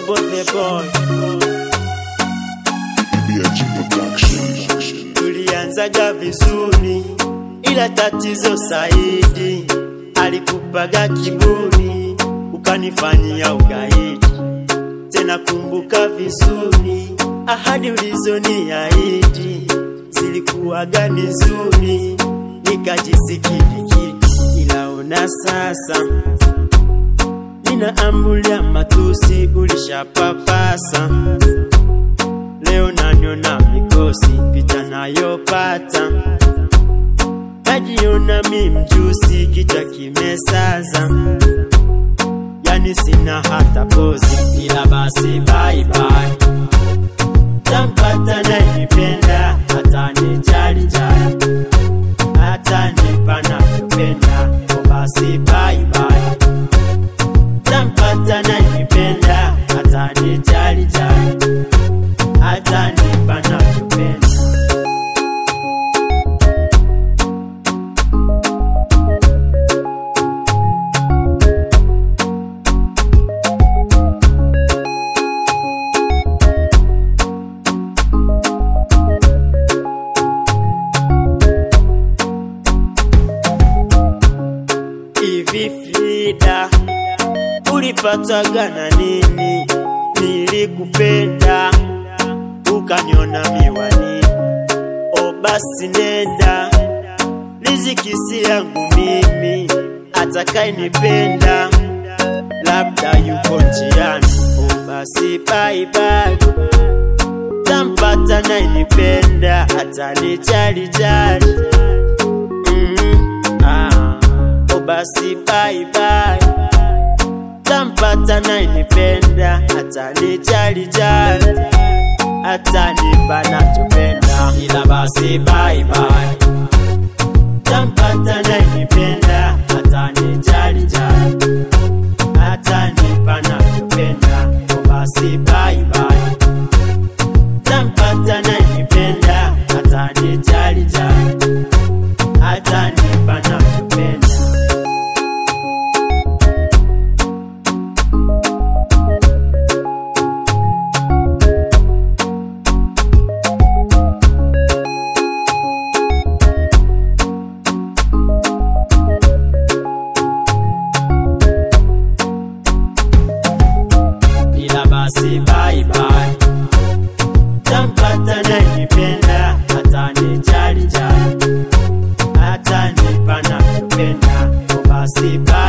Bobo the boy, BH Production. tulianzaga vizuri, ila tatizo Saidi alikupaga kiburi, ukanifanyia ugaidi. Tena kumbuka vizuri, ahadi ulizoniahidi zilikuwaga ni nzuri, nikajisikidiki, ila ona sasa ninaambulia matusi, ulishapapasa leo nanyona mikosi picha nayopata najiona mi mjusi kichwa kimesaza yani sina hata pozi ila basi bye bye tampata nayenipenda hata nijali jali hata nipa navyopenda o basi bye bye tampata nayenipenda hata nijali jali hata nipa navyopenda hivi Frida, ulipataga na nini? Nilikupenda ukaniona miwani, o basi nenda, riziki si yangu mimi, atakayenipenda labda yuko njiani, o basi bye bye tampata nayenipenda atanijali jali mm, ah, o basi bye bye tampata nayenipenda atanijali jali atanipa nachopenda ila basi bye bye tampata nayenipenda atanijali jali atanipa nachopenda o basi bye bye tampata nayenipenda atanijali jali atanipa nachopenda ila basi bye bye tampata nayenipenda atanijali jali atanipa nachopenda o basi bye